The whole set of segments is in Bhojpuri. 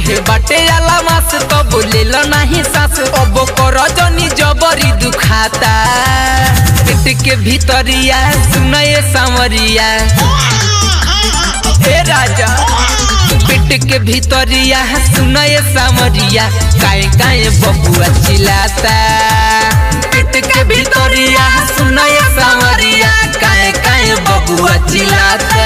देह बाटे आला मास तो बोलेल नाही सास अब कर जनी जबरी दुखाता पेट के भीतरिया सुनए सांवरिया हे राजा पेट के भीतरिया सुनए सांवरिया काए काए बबुआ चिल्लाता पेट के भीतरिया सुनए सांवरिया काए काए बबुआ चिल्लाता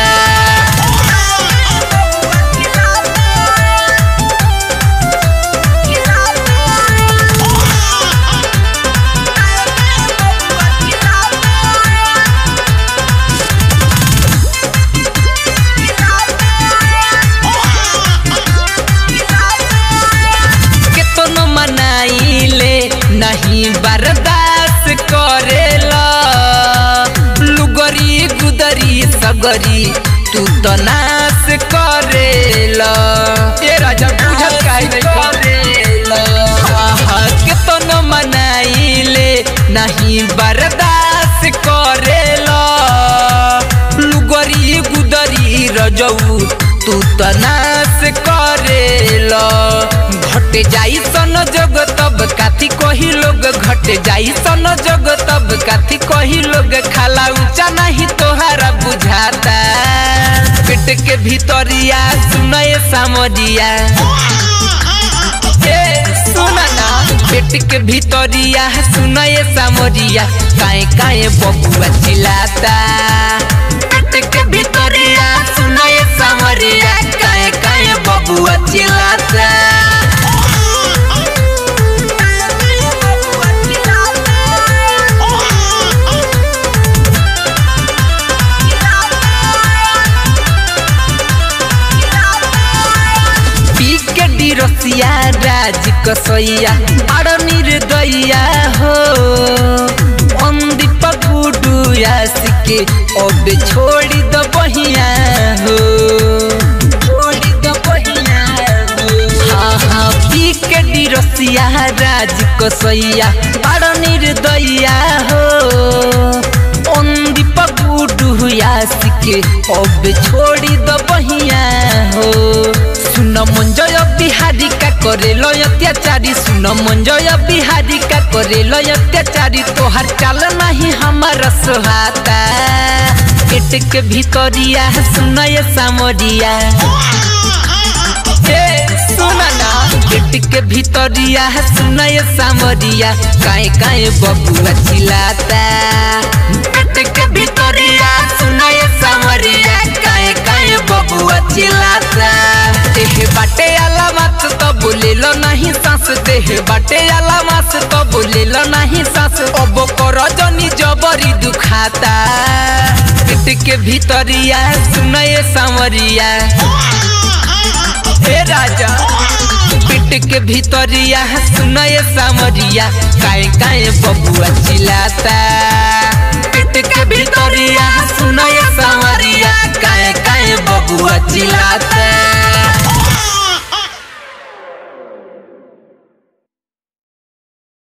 केतनो मनाइले नहीं बर्दाश्त करेला लुगरी गुदरी सगरी तू तो नाश करेला ए राजा बुझत काहे नहीं करेला आहा, केतनो मनाइले नहीं बर्दाश्त करेला लुगरी गुदरी रजऊ तू तो नाश करेला घट जाई सन जग तब काथी कही लोग घट जाई सन जग तब काथी कही लोग खाला ऊंचा नहीं तोहारा बुझाता पेट के भीतरिया सुनए सामरिया ए सुना ना पेट के भीतरिया सुनए सामरिया काए काए बबुआ चिल्लाता पेट के भीतरिया सुनए सामरिया काए काए बबुआ चिल्लाता पी के डिरसिया राज कसैया बड़ निर्दया हो अंदीप गुडू के अब छोड़ी द बहिया हो छोड़ी द बहिया हो हाँ हाँ पी के डिरसिया राज कसैया बड़ निर्दया हो अंदीप गुडू के अब छोड़ी द बहिया हो सुन मंजय बिहारी का करे लो अत्याचारी सुन मंजय बिहारी का करे लो अत्याचारी तोहर चाल नहीं हमारा सोहाता पेट के भीतरिया सुनय सामरिया ए सुना ना पेट के भीतरिया सुनय सामरिया काए काए बबुआ चिल्लाता पेट के भीतरिया सुनय सामरिया काए काए बबुआ चिल्लाता देह बाटे आला मास तो बोलेलो नहीं सांस देह बाटे आला मास तो बोलेलो नहीं सांस अब कर जनी जबरी दुखाता पेट के भीतरिया सुनए सांवरिया हे राजा पेट के भीतरिया सुनए सामरिया काए काए बबुआ चिल्लाता पेट के भीतरिया सुनए सामरिया काए काए बबुआ चिल्लाता